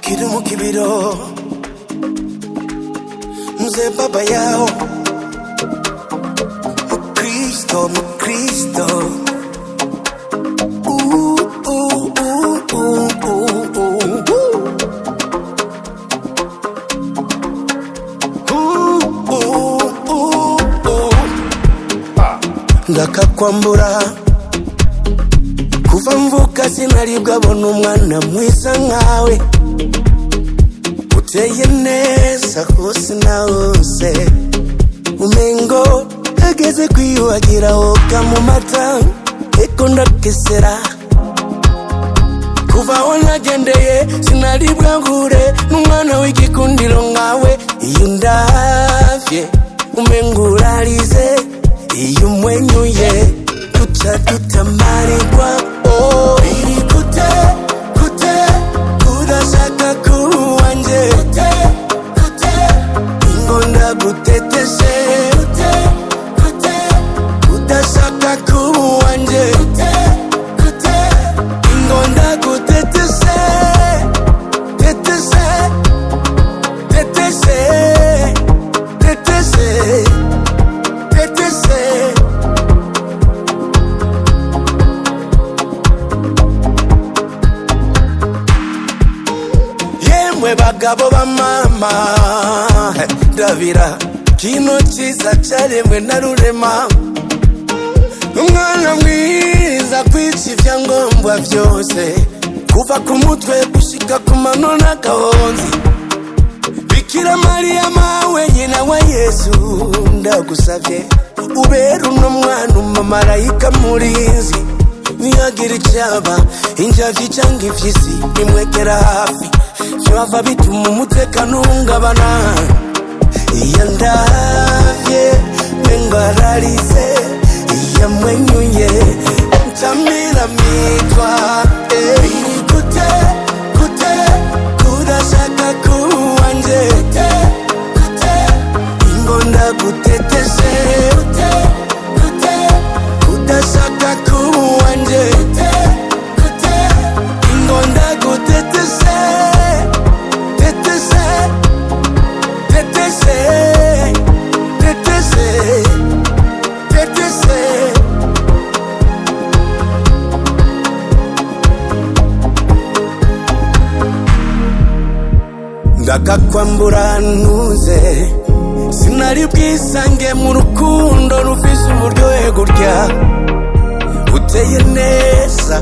kiri mu kibiro mzee baba yao mkristo mkristo Uh, uh, uh, uh, uh, uh, uh. Uh, uh, uh, uh. ndakakwambura kuva mvuka sinaribwa bona umwana mwiza nkawe uteye neza hose na hose umengo ageze kwiyuhagira woga mu mata eko ndakesera kuva aho nagendeye sinaribwa ngure n'umwana w'igikundiro nkawe iyo ndavye umengo urarize iyo umwenyuye duca dutamarirwa oh. biri gute gute urashaka kuwanje gute gute ingonda guteteshe gute gute udashaka kuwanje gute gute ingonda guteteshe teteshe teteshe teteshe teteshe yemwe bagabo ba mama ndabira kino cyiza cyaremwe na rurema umwana mwiza kwica ibyangombwa byose kuva ku mutwe gushika ku mano n'agahonzi bikira mariya mawe nyina wa yesu ndagusabye ubera uno mwana umumarayika murinzi niyagira icyaba injavyi cyangwa impyisi bimwegera hafi byava bituma umutekano uhungabana iyo ndavye mengararize iyo mwenyuye ncamira mitwa eh. Biri gute gute kurashaka kuwanje gute gute ingonda guteteshe gute gute kudashaka kuwanje gute gute ingonda guteteshe teteshe teteshe teteshe teteshe ndakakwambura ntuze sinari bwisange mu rukundo rufise uburyohe gutya uteye neza